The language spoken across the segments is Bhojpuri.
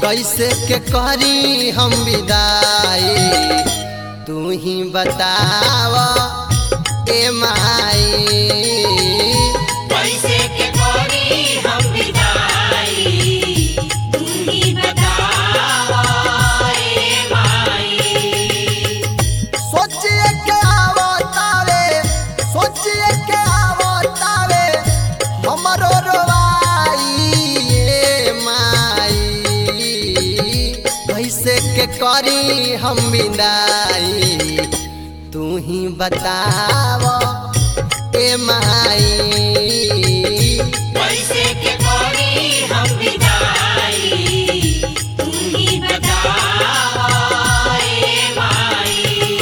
कैसे के करी हम विदाई तू ही बताव ए माई कैसे के करी हम विदाई तू ही बतावा ए माई सोचिए के आवतावे सोचिए के आवतावे हमरो रोवाई ए माई कैसे के करी हम विदाई तू ही बताव ए माई कैसे के करी हम विदाई तू ही बतावा ए माई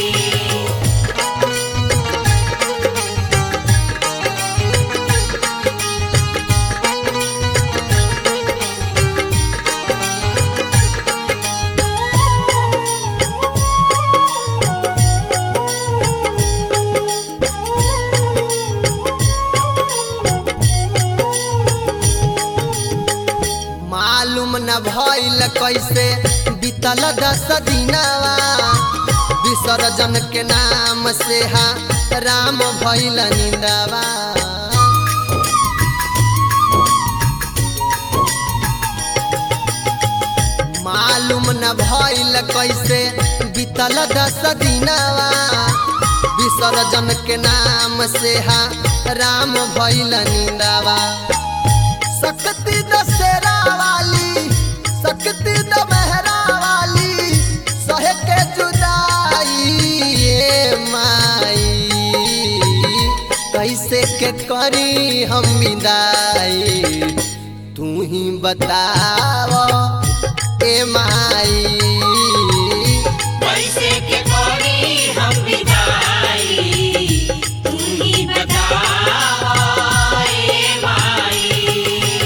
मालूम न भइल कैसे बीतल दस दिनवा विसर्जन के नाम से हा राम भइल निंदवा मालूम न भइल कैसे बीतल दस दिनवा विसर्जन के नाम से हा राम भइल निंदवा सकती दशहरा वाली सकती दमहरा वाली सहे के जुदाई ए माई कैसे के करी हम विदाई तू ही बताव ए माई कैसे के करी हम विदाई तू ही बतावा ए माई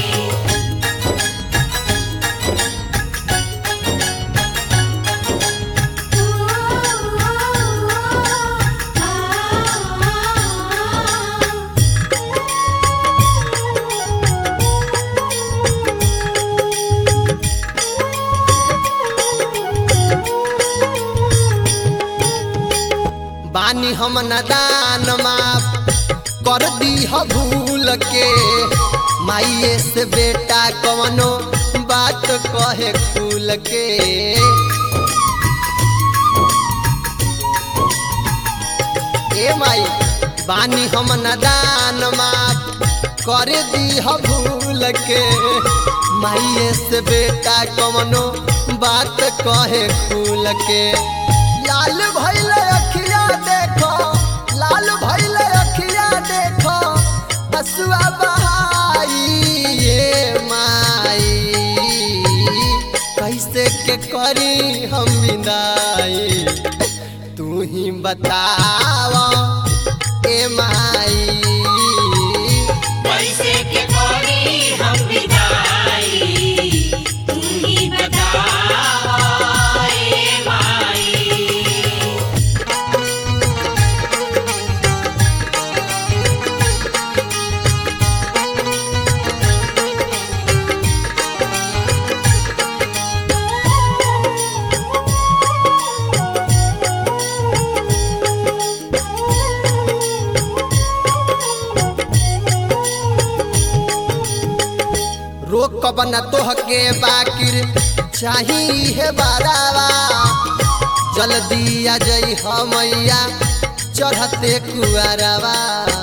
बानी हम नदान माफ कर दी ह भूल के माइए से बेटा कवनो बात कहे खुल के ए माई बानी हम नदान माफ कर दी ह भूल के माइए से बेटा कवनो बात कहे खुल के लाल भैल अखिया देखो लाल भैल अखिया देखो हसुआ बहाई ये माई कैसे के करी हम विदाई तू ही बताव ए माई कैसे के करी हम विदाई तू ही बतावा ए माई रोकब न तोहके बाकिर चाही है बारावा जल्दी आ जई हमैया चढ़ते कुआरवा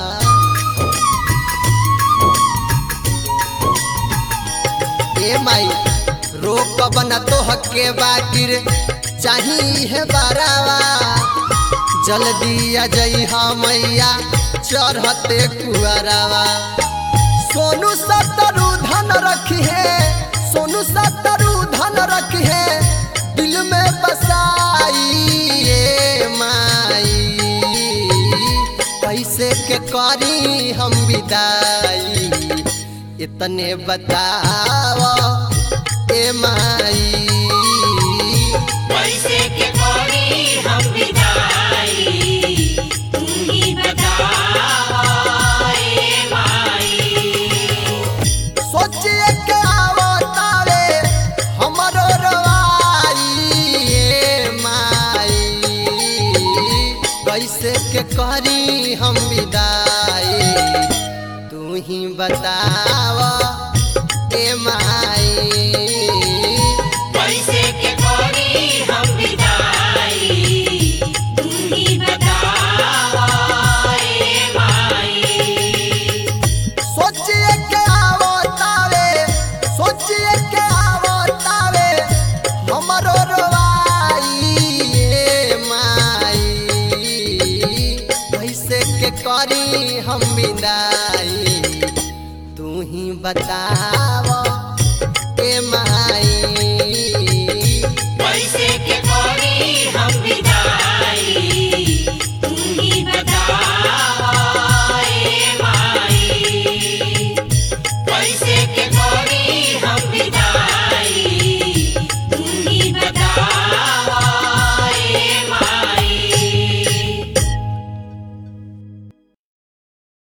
ए माई रोकब न तोहके बाकिर चाही है बारावा जल्दी आ जई हमैया चढ़ते कुआरवा सोनू सतरू धन रखी है सोनू सतरू धन रखी है दिल में बसाई ये माई कैसे के करी हम विदाई इतने बताव ए माई कैसे के करी हम विदाई तू ही बतावा ए माई सोचिए के आवतावे हमरो रो कैसे के करी हम विदाई तू ही बताव ए माई कैसे के करी हम विदाई तू ही बतावा ए माई सोचिए के आवो तावे सोचिए के आवो तावे हमरो रोवाई ए माई कैसे के करी हम विदाई तू ही बताव ए माई